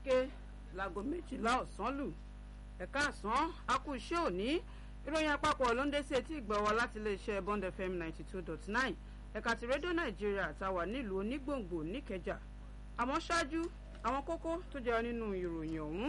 gẹ́gẹ́ láago méjìlá ọ̀sán lù ẹ̀ka àsán akú iṣẹ́ òní ìròyìn àpapọ̀ ló ń dé sí etí ìgbà wa láti iléeṣẹ́ bond fm ninety two dot nine ẹ̀ka ti rédíò nàìjíríà táwà nílùú onígbòǹgbò níkẹjà àmọ́ ṣáájú àwọn kókó tó jẹ́ nínú ìròyìn ọ̀hún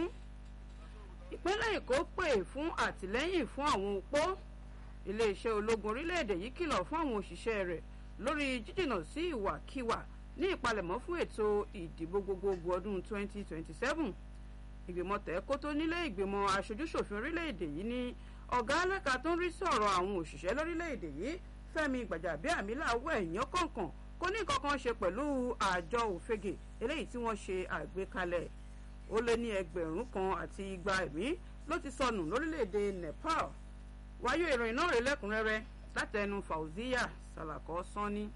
ìpínlẹ̀ èkó pè fún àtìlẹ́yìn fún àwọn opó iléeṣẹ́ ológun orílẹ̀-èdè yìí kìlọ̀ fún àwọn òṣìṣẹ́ rẹ̀ lórí jíjìnà sí ìwàkiwà ní ìpalẹ̀mọ́ fún ètò ìdìbò gbogbogbò ọdún 2027 ìgbìmọ̀ tẹ̀kótó nílé ìgbìmọ̀ aṣojúṣòfin orílẹ̀-èdè yìí ní ọ̀gá alẹ́ka tó ń rí sọ̀rọ̀ àwọn òṣìṣẹ́ lórílẹ̀-èdè yìí fẹ́mi gbàjàbíàmílà wọ ẹ̀yán kọ̀ọ̀kan kó ní kankan ṣe pẹ̀lú àjọ òfegè eléyìí tí wọ́n ṣe àgbékalẹ̀ ó lé ní ẹgbẹ̀rún kan àti igba ẹ̀mí ló ti sọnù lórílẹ̀-èdè nepal wáyé ìròyìn náà rè lẹ́kùnrẹ́rẹ́ látẹnu fauziya salako sanni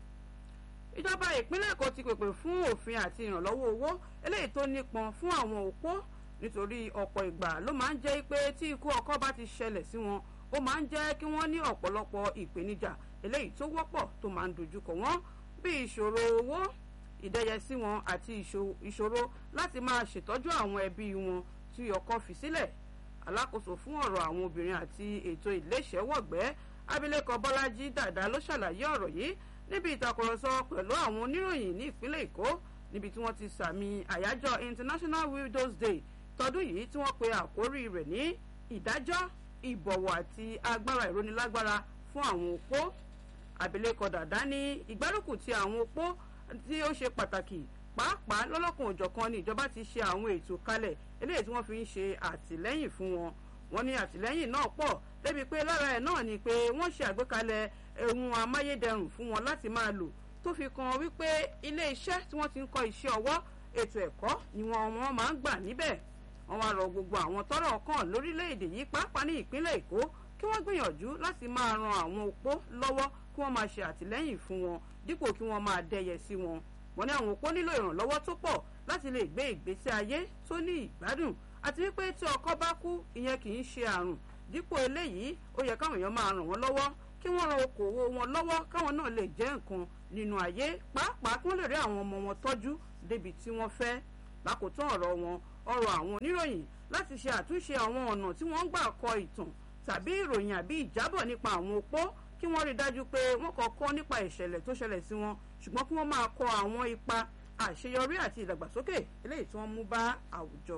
ìjọba ìpínlẹ̀ èkó ti pèpè fún òfin àti ìrànlọ́wọ́ owó eléyìí tó nípọn fún àwọn òpó nítorí ọ̀pọ̀ ìgbà ló máa ń jẹ́ pé tí ikú ọkọ bá ti ṣẹlẹ̀ sí wọn ó máa ń jẹ́ kí wọ́n ní ọ̀pọ̀lọpọ̀ ìpèníjà eléyìí tó wọ́pọ̀ tó máa ń dojúkọ wọ́n bí ìṣòro owó ìdẹ́yẹsí wọn àti ìṣòro láti máa ṣètọ́jú àwọn ẹbí wọn tí ọkọ fi sílẹ̀ alákòóso fún ọ̀rọ̀ àwọn obìnrin àti ètò ìléṣẹ́wọ̀gbẹ́ abilékọ bọ́lájí dàda ló ṣàlàyé ọ̀rọ̀ yìí níbi ìtàkùrọ̀sọ pẹ̀lú àwọn oníròyìn ní ìpínlẹ̀ èkó níbi tí wọ́n ti sàmì àyájọ́ international widows day tọdún yìí tí wọ́n pe àkórí rẹ̀ ní ìdájọ́ ìbọ̀wọ̀ àti agbára ìrónilágbára fún àwọn opó abilékọ dàda ní ìgbárùkù ti àwọn opó tí ó ṣe pàtàkì pàápàá lọ́lọ́kan òjọ̀kan ni ìjọba ti ṣe àwọn ètò kalẹ̀ eléyìí tí wọ́n fi ń ṣe àtìlẹ́yìn fún wọn wọ́n ní àtìlẹ́yìn náà pọ̀ débi pé lára ẹ̀ náà ni pé wọ́n ṣe àgbékalẹ̀ ohun amáyédẹrùn fún wọn láti máa lò tó fi kan wípé ilé iṣẹ́ tí wọ́n ti ń kọ́ iṣẹ́ ọwọ́ ètò ẹ̀kọ́ ni wọ́n wọ́n máa ń gbà níbẹ̀ wọ́n wá rọ gbogbo àwọn tọ́rọ̀ kàn lórílẹ̀‐èdè yìí pàápàá ní ìpínlẹ̀ èkó kí wọ́n gbìyànjú láti máa ran àwọn opó lọ́wọ́ kí wọ́n máa ṣe àtìlẹ́yìn fún wọn dípò kí wọ́n máa dẹyẹ sí wọn wọ́n ní àwọn opó nílò ìrànlọ́wọ́ tó pọ̀ láti lè gbé ìgbésí ayé tó ní ìgbádùn àti wípé tí ọkọ bá kú ìyẹn kì í ṣe àrùn dípò eléyìí ó yẹ káwọn èèyàn máa ràn wọ́n lọ́wọ́ kí wọ́n ran okòwò wọn lọ́wọ́ káwọn náà lè jẹ́ nǹkan nínú ayé pàápàá kí wọ́n lè rí àwọn ọmọ wọn tọ́jú débi tí wọ́n fẹ́ lákòótán ọ̀rọ̀ wọn ọ̀rọ̀ àwọn oníròyìn láti ṣe àtúnṣe àwọn ọ̀nà tí wọ́n ń gbà kọ ìtàn tàbí ìròyìn àbí ìjábọ̀ nípa àwọn opó kí wọ́n rí dájú pé wọ́n kọ́ kọ́ nípa ìṣẹ̀lẹ̀ tó ṣẹlẹ̀ sí wọn ṣùgbọ́n kí wọ́n máa kọ àwọn ipa àṣeyọrí àti ìdàgbàsókè eléyìí tí wọ́n mú bá àwùjọ.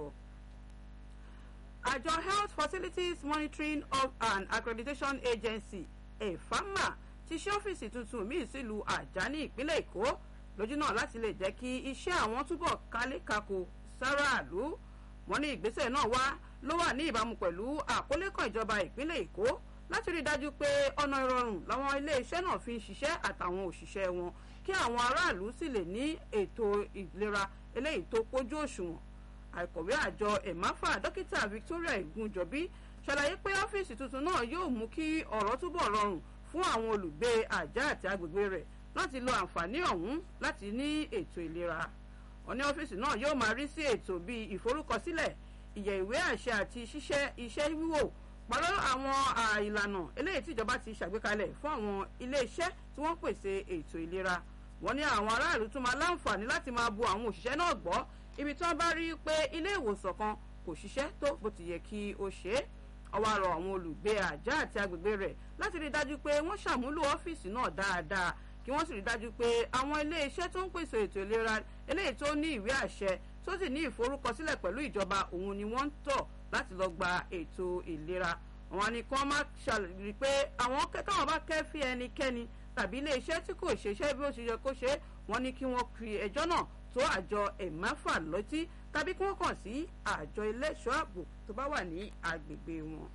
àjọ health facilities monitoring of and accreditation agency efama ti ṣe ọ́fíìsì tuntun míì sílùú àjà ní ìpínlẹ̀ èkó lójú náà láti lè jẹ́ kí iṣẹ́ àwọn túbọ̀ kálékako sáràlú wọn ní ìgbésẹ̀ náà wá ló wà ní ìbámu pẹ̀lú àkọlé kan ìjọba ìpínlẹ̀ èkó láti rí i dájú pé ọ̀nà ìrọ̀rùn làwọn iléeṣẹ́ náà fi ń ṣiṣẹ́ àtàwọn òṣìṣẹ́ wọn kí àwọn aráàlú sì lè ní ètò ìlera eléyìí tó pójú òṣùwọ̀n àìkọ̀wé àjọ ẹ̀máfà dókítà victoria igunjọbí ṣàlàyé pé ọ́fíìsì tuntun náà yóò mú kí ọ̀rọ̀ túbọ̀ rọrùn fún àwọn olùgbé àjà àti agbègbè rẹ̀ láti lo àǹfààní ọ̀hún láti ní ètò ìlera wọn ní ọ́fíìsì náà yóò máa rí sí ètò bíi ìforúkọsílẹ̀ ìyẹ̀ ìwé àṣẹ àti ṣíṣẹ́ iṣẹ́ wíwò pẹ̀lú àwọn ìlànà eléyìí tí ìjọba ti ṣàgbékalẹ̀ fún àwọn iléeṣẹ́ tí wọ́n pèsè ètò ìlera wọ́n ní àwọn aráàlú tún máa láǹfààní láti máa bu àwọn òṣìṣẹ́ náà gbọ́ ibi tí wọ́n bá rí pé ilé ìwòsàn kan kò ṣiṣẹ́ tó bó ti yẹ kí ó ṣe é ọwọ́ àrọ̀ àwọn olùgbé àjà àti agbègbè rẹ̀ láti rí dájú pé wọ́n ṣàmúlò ọ́fíìsì náà dáadáa kí wọ́n sì rí dájú pé àwọn iléeṣẹ́ tó ń pèsè ètò ìlera eléyìí tó ní ìwé àṣẹ tó sì ní ìforúkọsílẹ̀ pẹ̀lú ìjọba òun ni wọ́n ń tọ̀ láti lọ gba ètò ìlera àwọn ni kí wọ́n má ṣàlùrí pé àwọn káwọn bá kẹ́fí ẹnikẹ́ni tàbí iléeṣẹ́ tí kò ṣeṣẹ́ bí ó ṣe yẹ kó ṣe wọ́n ní kí wọ́n fi ẹjọ́ náà tó àjọ ẹ̀máfà lọ́tí tàbí kí wọ́n kàn sí àjọ iléeṣọ́ ààbò tó bá wà ní agbègbè wọn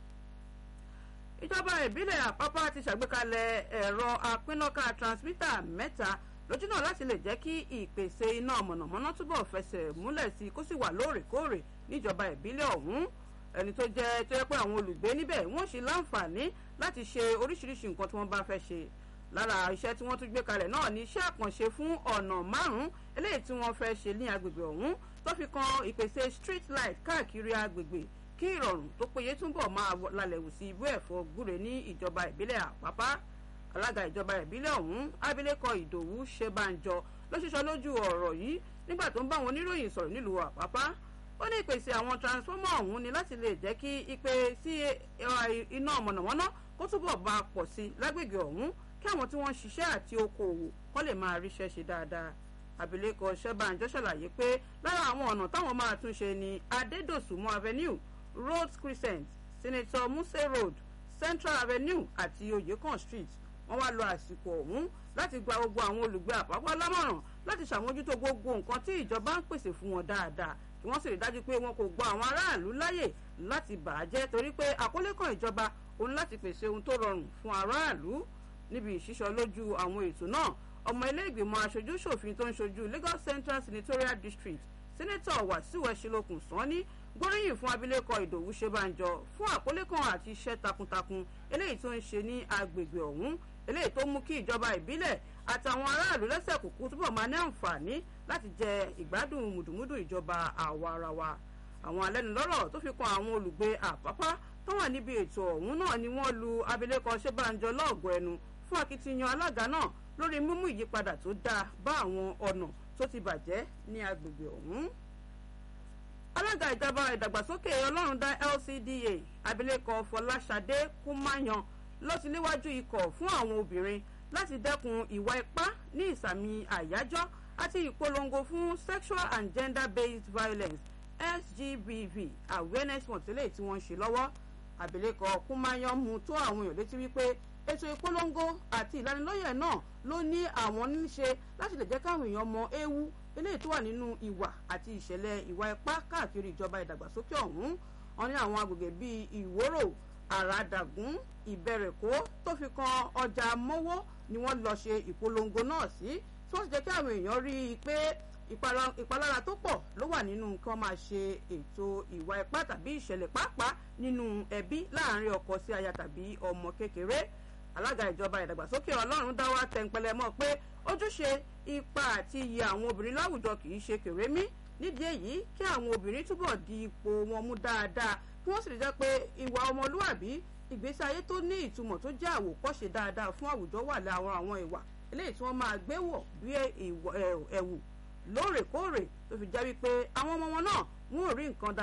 ìjọba ìbílẹ̀ àpápá ti ṣàgbékalẹ̀ ẹ̀rọ apínnáká transmitter mẹ́ta lójú náà láti lè jẹ́ kí ìpèsè iná mọ̀nàmọ́ná túbọ̀ fẹsẹ̀ múlẹ̀ sí i kó sì wà lóòrèkóòrè níjọba ìbílẹ̀ ọ̀hún ẹni tó jẹ́ tó yẹ pé àwọn olùgbé níbẹ̀ wọ́n ṣe láǹfààní láti ṣe oríṣiríṣi nǹkan tí wọ́n bá fẹ́ ṣe lára iṣẹ́ tí wọ́n tún gbé kalẹ̀ náà ni iṣẹ́ àkànṣe fún ọ̀nà márùn-ún eléyìí tí wọ́n fẹ́ ṣe ní agbègbè ọ̀hún tó fi kan ìpèsè street light káàkiri agbègbè kí ìrọ̀rùn tó péye túbọ̀ máa lalẹ̀ wù sí ibú ẹ̀fọ́ gbúre ní ìjọba ìbílẹ̀ àpápá alága ìjọba ìbílẹ̀ ọ̀hún abilékọ ìdòwú ṣebánjọ ló ṣiṣọ́ lójú ọ̀rọ̀ yìí nígbà tó ń bá àwọn oníròyìn sọ̀rọ̀ nílùú àpápá ó ní ìpèsè àwọn transformer ọ̀hún ni láti lè jẹ́ kí ìpè sí iná mọ̀nàmọ́ná kó túbọ̀ bá a pọ̀ sí lágbègbè ọ̀hún kí àwọn tí wọ́n ń ṣiṣẹ́ àti okòòwò kọ́ lè máa ríṣẹ́ ṣe dáadáa abilékọ ṣẹ́bàǹjọ́ ṣàlàyé pé lára àwọn ọ̀nà táwọn máa tún ṣe ní adédòsùnmọ́ avenue rhodes crescent senator muse road central avenue àti oyèkàn street wọ́n wá lo àsìkò ọ̀hún láti gba gbogbo àwọn olùgbé àpapọ̀ lámọ̀ràn láti ṣàmójútó gbogbo nǹkan tí ìjọba ń pèsè fún wọn dáadáa kí wọ́n sì rí dájú pé wọn kò gba àwọn aráàlú láyè láti bà á jẹ́ torí pé àkọlé kan ìjọba òun láti pèsè ohun tó rọrùn fún aráàlú níbi ìṣísọ lójú àwọn ètò náà ọmọ ilé ìgbìmọ̀ aṣojú ṣòfin tó ń ṣojú Lagos Central Senatorial District Senator Wasiu Ẹ̀ṣinlókun Sanni gbóríyìn fún abilékọ Ìdòwú Ṣebánjọ fún àkọlé kan àti iṣẹ́ takuntakun eléyìí tó ń ṣe ní agbègbè ọ̀hún eléyìí tó mú kí ìjọba ìbílẹ̀ àtàwọn aráàlú lẹ́sẹ̀ kúkú túbọ̀ máa ní àǹfààní láti jẹ ìgbádùn mùdùmúdù ìjọba àwarawa àwọn alẹ́nulọ́rọ̀ tó fi kan àwọn olùgbé àpápá tó wà níbi ètò ọ̀hún náà ni wọ́n lu abilékọ Ṣebánjọ lọ́ọ̀gọ́ ẹnu fún akitiyan alága náà lórí mímú ìyípadà tó dáa bá àwọn ọ̀nà tó ti bàjẹ́ ní agbègbè ọ̀hún alága ìjọba ìdàgbàsókè ọlọ́run dá LCDA abilékọ Fọláṣadé Kúmáyan ló ti léwájú ikọ̀ fún àwọn obìnrin láti dẹ́kun ìwà ipá ní ìsàmì àyájọ́ àti ìpolongo fún sexual and gender-based violence SGBV awareness mọ̀tẹ́lẹ̀ tí wọ́n ń ṣe lọ́wọ́ abilékọ Kúmáyan mú tó àwọn èèyàn létí wípé ètò ìpolongo àti ìlanilọ́yẹ̀ náà ló ní àwọn níṣe láti lè jẹ́ káwọn èèyàn mọ ewu eléyìí tó wà nínú ìwà àti ìṣẹ̀lẹ̀ ìwà ipá káàkiri ìjọba ìdàgbàsókè ọ̀hún wọn ní àwọn agbègbè bíi ìwòrò àràdàgún ìbẹ̀rẹ̀kó tó fi kan ọjà mọ́wọ́ ni wọ́n lọ ṣe ìpolongo náà sí tí wọ́n sì jẹ́ kí àwọn èèyàn rí i pé ìpalára tó pọ̀ ló wà nínú kí wọ́n máa ṣe ètò ìwà ipá tàbí ìṣẹ̀lẹ̀ pàápàá nínú ẹbí láàárín ọkọ sí aya tàbí ọmọ kékeré alága ìjọba ìdàgbàsókè ọlọ́run dáwà tẹ̀ǹpẹ̀lẹ̀ mọ́ pé ojúṣe ipa àti iye àwọn obìnrin láwùjọ kì í ṣe kèrémí nídìí èyí kí àwọn obìnrin túbọ̀ di ipò wọn mú dáadáa kí wọ́n sì rí jẹ́ pé ìwà ọmọlúwàbí ìgbésí ayé tó ní ìtumọ̀ tó jẹ́ àwòkọ́ṣe dáadáa fún àwùjọ wà láwọn àwọn ìwà eléyìí tí wọ́n máa gbé wọ̀ bí ẹ̀wù lóòrèkóòrè tó fi jẹ́ wípé àwọn ọmọ wọn náà wọ́n ò rí nǹkan dáadáa